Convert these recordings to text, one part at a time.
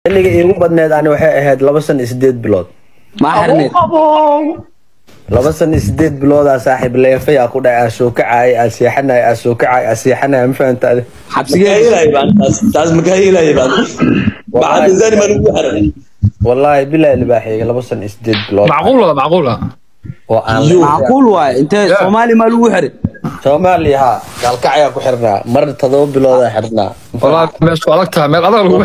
xilliga iigu badneed ani waxay ahayd laba san iyo sideed bilood maa xirneed laba san iyo sideed biloodaa saaxiib leefayaa ku dhacay aa soo kacay aa seexanay aa soo kacay aa seexanay ma fahanta ade xabsigeed wallaahi bilaa libaaxiyga laba san iyo sideed bilood macquula macquula oo aan macquul waaye intee soomaali maa lagu xiray soomaaliya haa gaalkacayaa ku xirnaa mar todoba biloodaa xirnaa walaa meesku adag tahay meel adag lagu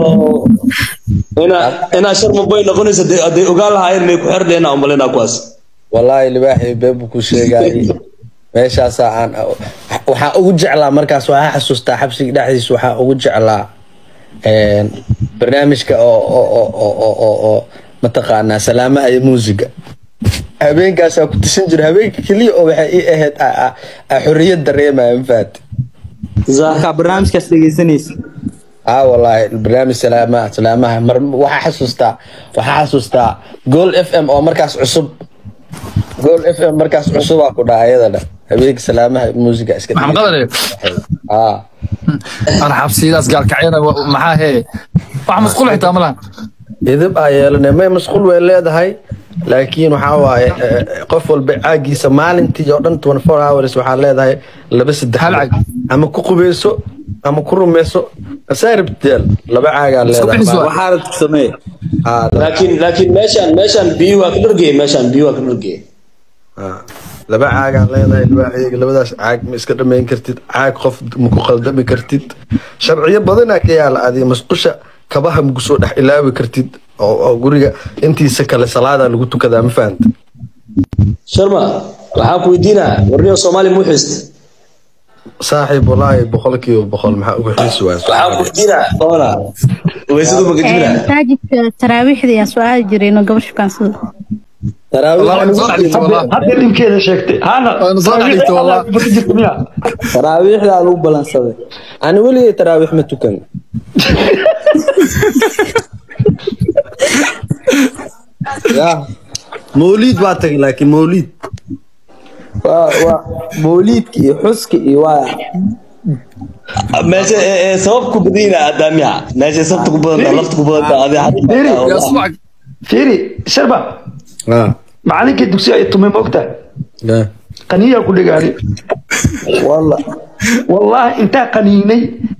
inaa sharma boy noqonaysa hadday ogaan lahaayeen may ku xerdheena umalina kuwaas wallaahi libaaxii beebu ku sheegaayay meeshaasaa aan waxaa ugu jeclaa markaas waxaa xasuustaa xabsiga dhexdiisa waxaa ugu jeclaa een, barnaamijka oo oo oo oo oo oo oo mataqaanaa salaamaha iyo muusiga habeenkaasaa ku tusin jira habeenka keliya oo waxay ii ahayd a- a- a xorriyad dareemaya mafahat markaa barnaamijkaas dhegeysanaysa aa wallaahi barnaamij salaamaha salaamaha mar waxaa xasuustaa waxaa xasuustaa gool f m oo markaas cusub gool f m markaas cusubaa ku dhaha ayadana habeenka salaamaha muusiga iska maxamed qadane aa ana xabsiyadaas gaalkacyana wa- maxaa hee wax masquul xitaa ma lahan idib aa yeelanay may mashquul way leedahay laakiin waxaa waaye eh, qof walba caagiisa maalintii oo dhan 24 hours waxaa leedahay laba saddex Hal caag. ama ku qubeyso ama ku rumeyso asaaribteel laba caagaa Isku bixis leedahay waa. waxaa rabta sameeye Aa, laba- laakiin laakiin meeshaan meeshaan biyo waa ka dhargey meeshaan biyo waa ka dhargey aa, laba caagaa leedahay libaaxiyga labadaas caag ma iska dhamayn kartid caag qof ma ku qaldami kartid sharciyo badanaa ka yaala adiga masqusha kabaha maku soo dhex ilaawi kartid oo oo guriga intiisa kale salaadaa lagu tukadaa ma fahanta sharma waxaan ku weydiinaa warniyo soomaali muu xiista saaxiib walaahi boqolkiiba boqol maxaa uga xiisi waaya waxaan ku weydiinaa oona weysadu magajibina masaajidka taraawiixda ayaa su-aali jiray inuu gabar shukaansado wallah wayna soo dhexdhigtay wallah hadda dhibkeeda sheegtay hana Wayna soo dhexdhigtay wallah. jirta miya taraawiixdaa lagu balansaday ani weligay taraawiix ma tukan ya mawliid baa tagay laakiin mawliid waa waa mawliidka iyo xuska iyo waa meesha ee ee sababku badina adaamiya meesha sababta ku badanta lafta ku badanta adi yaa subax fiiri sharba ah macalinkii dugsiga ay tumay moogta ya qaniyaa ku dhigaani walla wallahi intaa qaniinay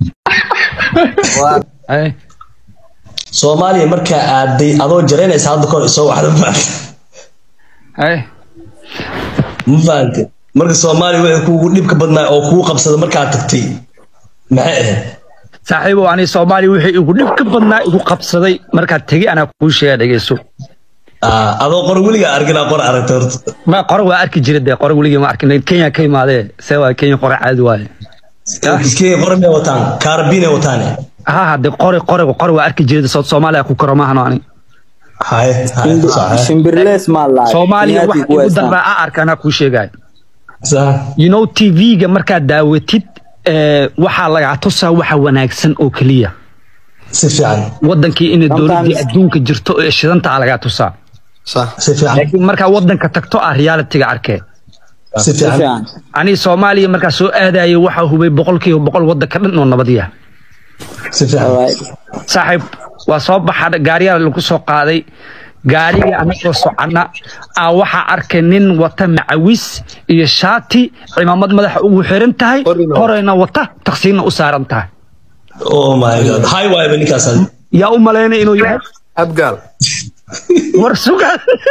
Ay, soomaaliya markaa aaday adoo jaraynaysa hadda kahor isoo waxda ma ay. ma fahante marka soomaaliya wixii kuugu dhibka badnaa oo kugu qabsada markaa tagtay maxay ahayd saaxiibow ani soomaaliya wixii igu dhib ka badnaa igu qabsaday markaad tegi anaa kuu sheega dhegeyso Ah, adoo qor weligaa arginaa qor aragtay horta ma qore waa arki jira dee qore weligii ma arkin kenya ka imaadee see waa kenya qore caadi waaye iskee qor may wataan kaarabinay wataane ha hadde qore qore qore waa arki jira soo soomaaliya ku karo maahano ani haye haye sax shimbirlees maa lahay soomaaliya wax Kenyaati ku igu haystaan. daraa a arka anaa kuu sheegaya sax you know tv-ga markaad daawatid eh, waxaa lagaa tusaa waxa wanaagsan oo keliya si fiican wadankii inay dowladii Sometimes- adduunka jirto ee shidantaa lagaa tusaa sax si fiican laakiin markaa wadanka tagto ah realitiga arkee si Si fiican fiican. ani soomaaliya markaa soo aadayay waxaa hubay boqolkiiba boqol wadanka dhan oo nabadiya si fiican Alright. saaxiib waa soo baxa gaariyaa lagu soo qaaday gaarigii anagoo socona aa waxaa arkay nin wata macawis iyo shaati cimaamad madaxa ugu xiran tahay Qorina. horeyna wata taqsiinna u saaran tahay oh my god hay waayba ninkaas adi yaa u malaynay inuu yahay abgaal war suga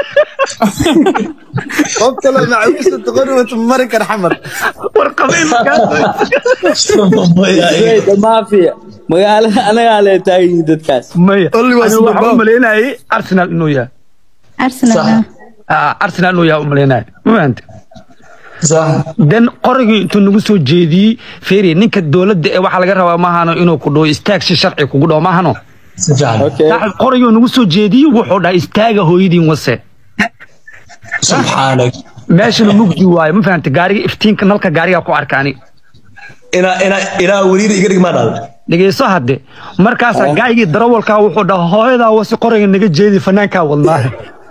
qof kale macawisa taqorwata mari kar xamar war qabiilkaas Hey, the mafia magaalada anagaa lee taagan dadkaas maya Only was Anigu waxaan Zimbabwe. u malaynayay arsenal inuu yahay arsenal Sax. ah. Ah, arsenal inuu yahay u malaynayay ma fahante sax den qorigii intuu nagu soo jeediyey feeri ninka dowladda ee waxaa laga rabaa maahano inuu ku dhaho istaag si sharci kugu dhaho maahano si fiican okay saaxiib qorigii nagu soo jeediyey wuxuu dhahay istaaga hooyadiin wase subxaanak meeshana mugdi waayo ma fahante gaariga iftiinka nalka gaarigaa ku arkaani inaa inaa inaa weliina iga dhig maa dhal dhegeyso hadde markaasaa gaayigii darawalkaa wuxuu dhaha hooyadaa wasi qoriga naga jeedi fanaankaa wadnaahe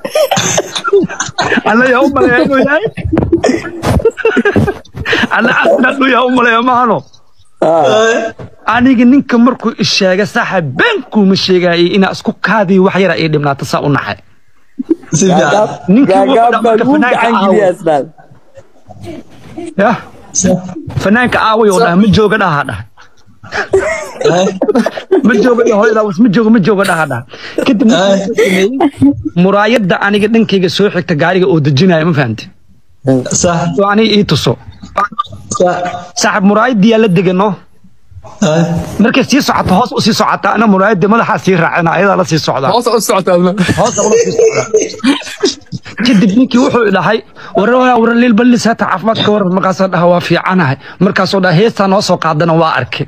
alla yaa u maleeya inuu yahay alla arsenal inuu yahay u maleeya maahano aniga ninka markuu isheega saaxib beenkuuma sheegaayay inaa isku kaadiyo wax yara ii dhibnaata saa u naxay si fiican ninkii wuxuu gaagaab baa dhamarka lagu fanaanka gacan aawo geliyaa islaan yah fanaanka aaway oo dhaha ma jooga dhaha dhaha ma jooga dhaha hooyadaa was ma jooga ma jooga dhaha dhaha kadib markuu wuxuu sameeyey, muraayadda aniga dhankayga soo xigta gaariga oo dejinaya ma fahamti sax oo aniga ii tuso sax saaxib muraayaddiyaa la degano markay sii socoto hoos u sii socota ana muraayadda madaxaa sii raacina ayadaa la sii socdaa hoos u socotaa hoos ula sii socdaa kadib ninkii wuxuu dhahay warawaa waraliil ballis hata caafimaadka war markaasoo dhaha waa fiicanahay markaasoo dhaha heestaa noo soo qaadana waa arkay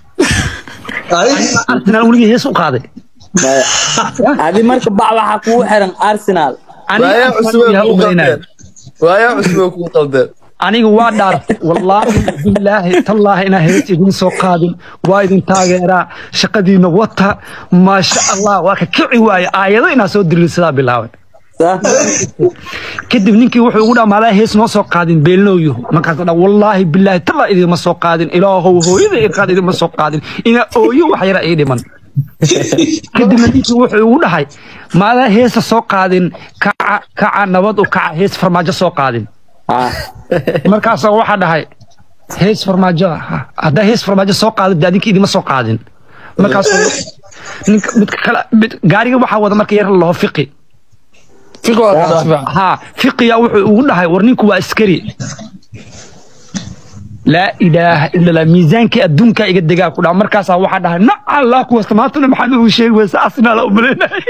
arsenal weligii hees u qaaday adi marka bac waxaa kugu xiran arsenal waayaa cusub aniga kuu qaldeen waayaa cusub kuu qaldeen aniga waa dhaartay wallaahi bilaahi tallaahi inaa hees idin soo qaadin waa idin taageeraa shaqadiina wata maasha allah waa ka kici waaye aayado inaa soo diriirsadaa bilaabay kadib ninkii wuxuu ugu dhamaadaa hees noo soo qaadin beelnooyuhu markaasuu dhaa wallaahi bilaahi tallaa idinma soo qaadin ilaahow hooyada iqaad idinma soo qaadin ina ooyo wax yara ii dhiman kadibna ninkii wuxuu ugu dhahay maadaa heesa soo qaadin kaca kaca nabad u kaca hees farmaajo soo qaadin markaasoo waxaa dhahay hees farmaajo ah, haddaa hees farmaajo soo qaadin dee adinka idima soo qaadin markaasoo ninka midka kale mid gaariga waxaa wada marka yar la laho fiqi ها فقيا وحو دحay war ninku waa askari laa ilaaha illa allah miisaanka adduunka iga degaa ku dhaa markaasaa waxaa dhahay na allah kuwa samaatana maxaa uu sheegi waysa asnaa la umaleynay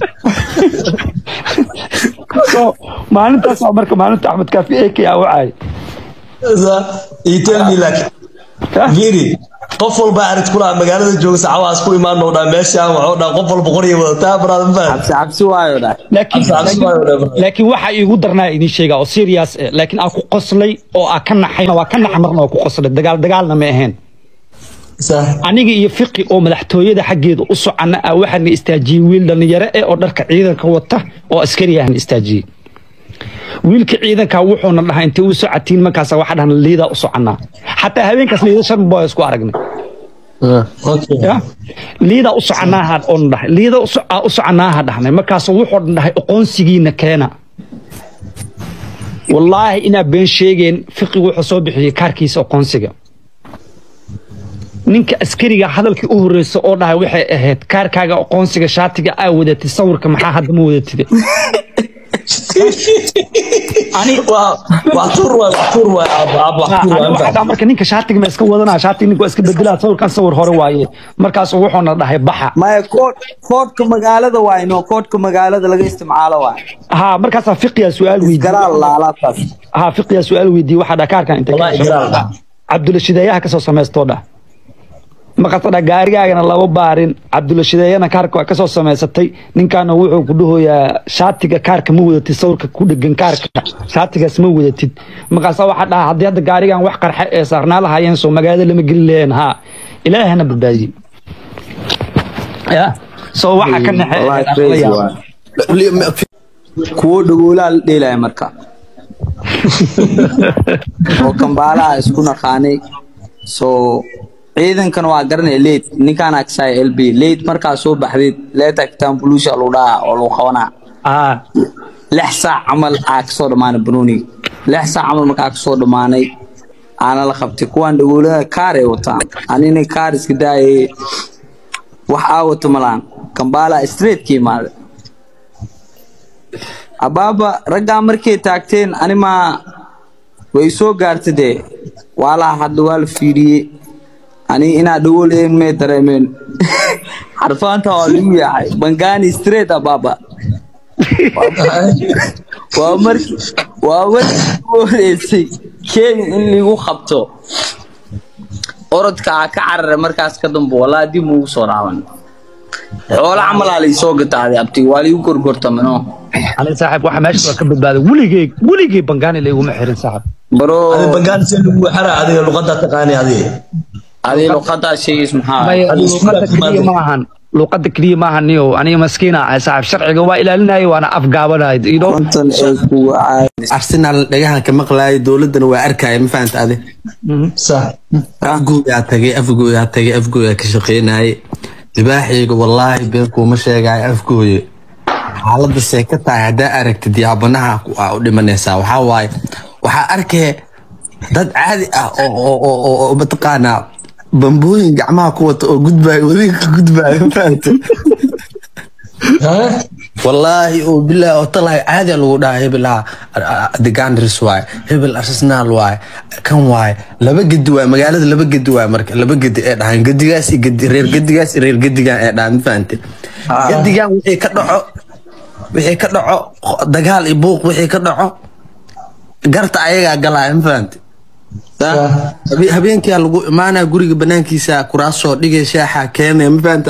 so maalintaas waa marka maalinta axmed kaafi eke aa wacay you tell me like Giri, qof walba arid kula magaalada jooga sacawaas ku imaano dhaa meeshaan waxuu dhaa qof walba qoryo wadataa brother man cabsi cabsi waayo dha laakiin laakiin waxa iigu darnaa idin sheegaa oo serious eh laakiin aan ku qoslay oo aan ka naxayna waa ka naxa marna oo ku qoslay dagaal dagaalna ma ahayn sax aniga iyo fiqi oo madaxtooyada xaggeeda u socona ah waxaana istaajiyey wiil dhallinyaro eh oo dharka ciidanka wata oo askari ahna istaajiyey wiilka ciidanka wuxuuna dhahay intay u socotiin markaas waxaa dhahan liidaa u soconaa xataa habeenkaas liida shan boo isku aragnay okay ya liidaa u soconaaha oon dhahay liida u so- aa u soconaaha dhahnay markaas wuxuu dhahay aqoonsigiina keena wallaahi inaa been sheegeen fiqi wuxuu soo bixiyey kaarkiisa aqoonsiga ninka askariga hadalkii u horeysa oo dhahay waxay ahayd kaarkaaga aqoonsiga shaatiga aa wadatid sawirka maxaa hadda ma wadatid waa wax tuur waay wax tuur waay aab aab wax tuur waay waxaa dhaha marka ninka shaatiga ma iska wadanaa shaatiga ninka waa iska bedelaa sawirkan sawir hore waaye markaasu wuxuuna dhahay baxa maya kood koodka magaalada waay no koodka magaalada laga isticmaalo waay ها مركز فقيا سؤال ويدي garaal laalaabtaas ها فقيا سؤال ويدي واحد كاركان انت والله إجرام. عبد الشدايه كسو سميستو ده maqasada gaarigaagana laba baarin cabdulashideeyana kaarka waa kasoo samaysatay ninkaana wuxuu ku dhahoyaa shaatiga kaarka ma wadatid sawirka ku dhegan kaarka shaatigaas ma wadatid markaasa waxaa dhaha haddii hadda gaarigan wax qarxe ee saarnaa lahaayeen soo magaalada lama geli laheen haa ilaahana badbaadiye ya soo waxaa ka Wallahi crazy waay. kuwo dhagoolaa la dheelaya marka oo kambaalaha isku naqaanay so ciidankan waa garanaya leyd ninkaan agsaya lb leyd markaa soo baxdeed leeta kitaan bulusha lagu dhaha oo lagu qabanaa ah lix saac camal aa kasoo dhammaanay banooniga lix saac camal markaa kasoo dhammaanay aana la qabtay kuwaan dhagoolada kaar ay wataan anina kaar iska daaye wax aa wato malaan kambaala straight ka imaada abaaba raggaa markay taagteen animaa way soo gaarta dee waa la hadla waa la fiiriyey ani inaa dhagoolayn may dareemeen xarfaanta waa lagu yaacay bangani straight abaaba waa markii waa markii ugu horeysay kenya in lagu qabto orodka aa ka carara markaas ka dambe walaa dib ugu soo dhaaban xoolo camalaa laisoo gataaday abti waa liigu gorgortamino أنا صاحب واحد ماشي وكبد بعد ولقي ولقي بنغاني اللي هو محرن صاحب baro adiga bangaan si lagu xara adiga luqada taqaani adiga adii luqadaa sheegays maxaa ما هذه يقول سورة كلية كمان. معهن luuqada keliya maaha niyo aniga maskiina ahay saaxib sharciga waa ilaalinaya waana afgaabanaya you know konton ee kugu caay arsenal dhagahan ka maqlaaya dowladana waa arkaya ma fahanta adi sax afgooyaa tagay afgooyaa tagay afgooyaa ka shaqeynaaye libaaxayga wallaahi been kuuma sheegaayo afgooye xaalada see ka tahay haddaa aragtid yaabanaha ku- aa u dhimanaysaa waxaa waaye waxaa arkee dad caadi ah oo oo- oo oo- oo mataqaanaa bambooyin gacmaha ku wata oo gudbaayo wadiga ka gudbaayo ma fahanta wallaahi oo bilaa oo talahay caadi aa lagu dhahaa hebel ah degandris waay hebel arsenal waay kan waay laba gedi waay magaalada laba gedi waay marka laba gedi ee dhahaan gedigaas iyo gedi reer gedigaas iyo reer gedigan ee dhahaan ma fahante gedigan wixii ka dhaco wixii ka dhaco dagaal iyo buuq wixii ka dhaco garta ayagaa galaya ma fahante Habe- habeenkia lagu imaanaa guriga banaankiisa kuraasoo dhigay shaaxa keenaya ma fahanta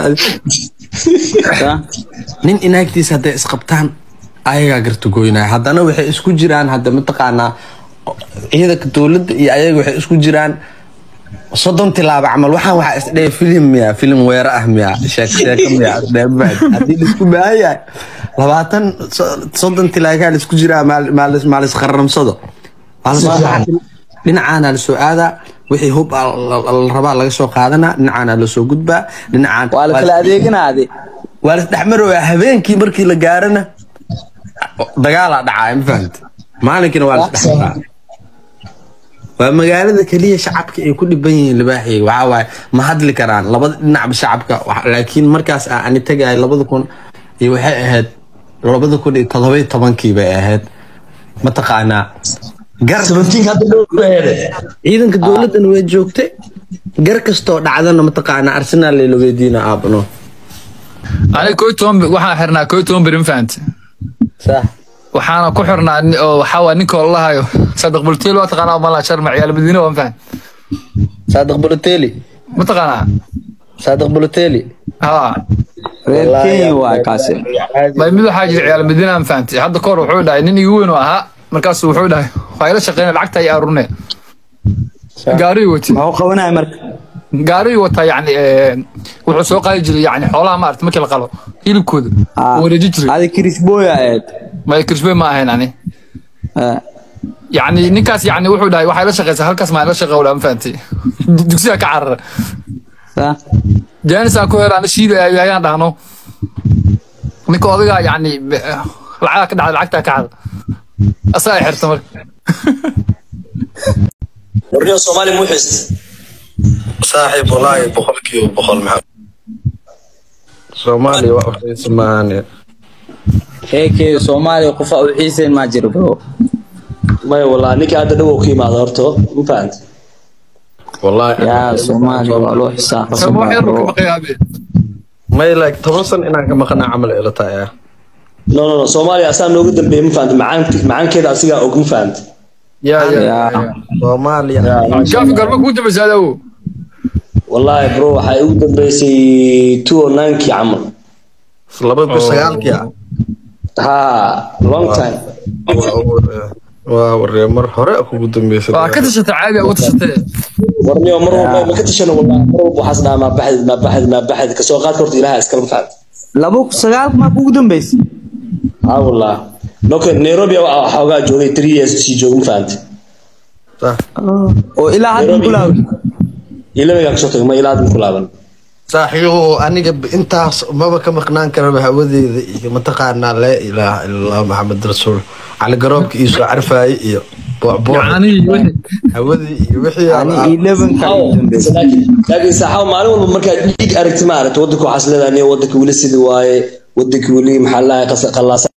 nin inaagtiisa hadday isqabtaan ayagaa garta goynaya haddana waxay isku jiraan hadda mataqaanaa ciidanka dowladda iyo ayaga waxay isku jiraan soddon tilaabo camal waxaan waxaa isdhee filim miya filim weero ah miya sheek sheeko miya isdhee ma fahanta? haddii laisku baahan yahay labaatan so- soddon tilaagaa laisku jiraa maal- maalis maalis qaramsado dhinacaana lasoo aadaa wixii hub aa la la rabaa laga soo qaadanaa dhinacaana lasoo gudbaa dhinacaan waa la kala adeeganaade waa lasdhexmarooya habeenkii markii la gaarana dagaalaa dhacaa ma fahamte maalinkiina waa lasdhexmaraa waa magaalada keliya shacabka ay ku dhiban yihiin libaaxiga waxaa waaye ma hadli karaan labada dhinacba shacabka wax- laakiin markaas aa ani tagay labada kun iyo waxay ahayd labada kun iyo todoba iyo tobankii bay ahayd mataqaanaa gar seventeen hadda dhow eede ciidanka dowladdan way joogtay gar kastoo dhacdana mataqaanaa arsenal la weydiina aabano aniga koo iyo toban bi- waxaan xirnaa koo iyo toban beri ma fahante sax waxaana ku xirnaa ni- oo waxaa waa ninka oo lahayo sadiq bultiil waa taqaanaa malaa sharma ciyaal madiine waa ma fahante saadiq buloteli ma taqaanaa saadiq buloteli haa reer kenya waa kaasi bay mid waxaa jira ciyaal madiine ma fahante hadda kahor wuxuu dhahay nin igu weyn oo ahaa markaasu wuxuu dhahay waa ila shaqeyna lacagta ay aruurne gaarigii wati muxuu qabanaya marka gaarigii wataa yani wuxuu soo qaadi jiray yani xoolaha maarata markii la qalo hilibkooda Ah, wuu wareeji jiray adi kirisboya ahayd may kirsbe ma ahayn ani Ah, yani ninkaas yani wuxuu dhahay waxay la shaqeysaa halkaas maa la shaqa wala ma fahantay dugsiga ka carara ah. jaanis aan ku hela ana shiida ayaan dhahno ninka odagaa yani lacagaa ka dhacda lacagtaa ka cada asaa ay xirta marka warniyo soomaali muu xist saaxiib walaahi boqolkiiba boqol maxaa soomaaliya waa uxiisa maahane heekee soomaaliya qofa u xiiseen maa jiro bro maya walaa ninka hadda dhowow ka imaada horto ma fahanta walaahi yaa soomaaliya waa loo xisaabsan sama wax baa yar buu ka bro baqayaabe may like toban san inaan ka maqanaa camal ila tahay ah no no no soomaaliya asaa nooga dambeeya ma fahanta macaan macaankeeda asigaa og ma fahanta ya ya yaa soomaaliya shaafi garba kuu dambaysa adow wallaahi bro waxay ugu dambeysay two o ninkii camal laba kun sagaalkii ah ha long time waa waree mar hore kugu dambeysay waa ka tashatay caadi uga tashatay warniyo mar walba ma ka tashano wallahi mar walba waxaas dhahaa maa baxid maa baxid maa baxid kasoo qaadka horta ilaha iskala ma fahanta laba kun sagaalka maa kugu dambeysay ha wallah noka nairobi waxaa xoogaa joogay three years sii jooga ma fahanta oo ilaa hadda Nairobi. kulaawi ilamigaa kasoo tagay ma ilaa hadda ku laaban saaxiibo aniga intaas maba ka maqnaan karaba hawadeeda iyo mataqaanaa laa ilaaha ila allah maxamed rasuul cali garoobka iyo soo carfaayey iyo boocbooc yani wixii hawadii iyo wixii ani aan- elevenka ugu dambeysay laakiin laakiin saaxaabo maalin walba markaad dhiig aragti ma aragti wadanka waxaas leedahay niyo wadanka weli sidii waaye wadanka weli maxaa la dhahay qallaasa